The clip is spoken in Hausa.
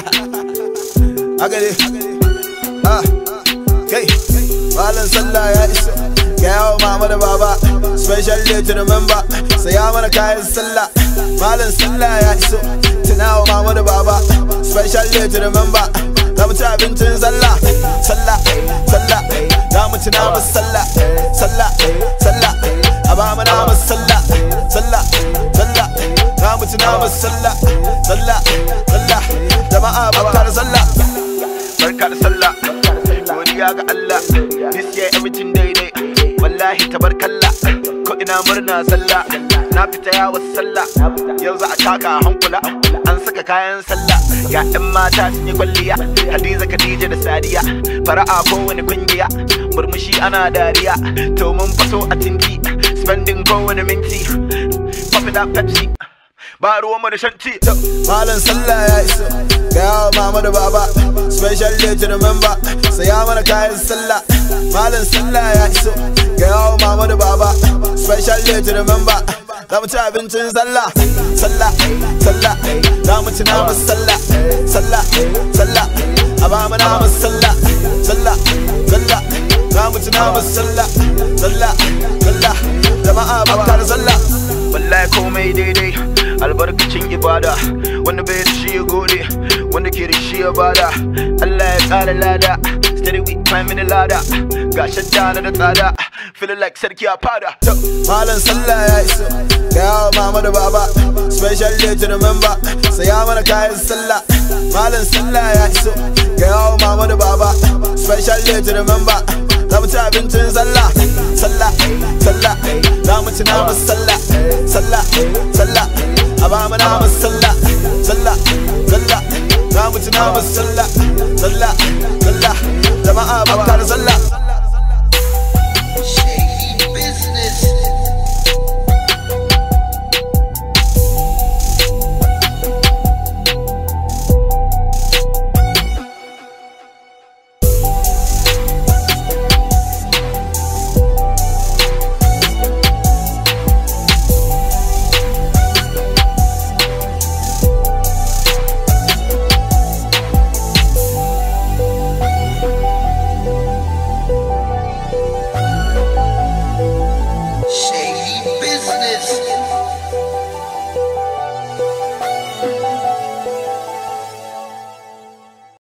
haka ne ah kai malam sallah ya isa ga yawo mama da baba special day to remember saya mana kayan sallah malam sallah ya iso tunawa mama da baba special day to remember za mu ci abincin sallah sallah sallah za mu ci namu sallah sallah sallah a ba mu namu sallah sallah sallah za mu ci namu sallah sallah sallah jama'a barka da sallah barka da sallah godiya ga Allah this year everything daidai wallahi tabarkalla ko ina murna sallah na fita yawon sallah yau za a taka hankula an saka kayan sallah ga 'yan mata sun yi kwalliya hadiza khadija da sadiya fara'a kowane kungiya murmushi ana dariya to mun faso a tinki spending kowane minti pop it up pepsi ba ruwan mu da shanti malam sallah ya iso ga yawa mama da baba special day to remember saya mana kayan sallah malam sallah ya iso ga yawa mama da baba special day to remember za mu ci abincin sallah sallah sallah za mu ci namu sallah sallah sallah a ba mu namu sallah sallah sallah za mu ci namu sallah sallah sallah jama'a barka da sallah wallahi komai daidai albarkacin ibada wanda bai da shi ya gode wanda ke da shi ya bada Allah ya tsara lada steady we climbing the ladder ga shadda na da tsada feeling like sarki a fada malam sallah ya iso ga yawa mama da baba special day to remember saya mana kayan sallah malam sallah ya iso ga yawa mama da baba special day to remember za mu ci abincin sallah sallah sallah za mu ci namu sallah sallah sallah a ba mu namu sallah sallah sallah za mu ci namu sallah sallah sallah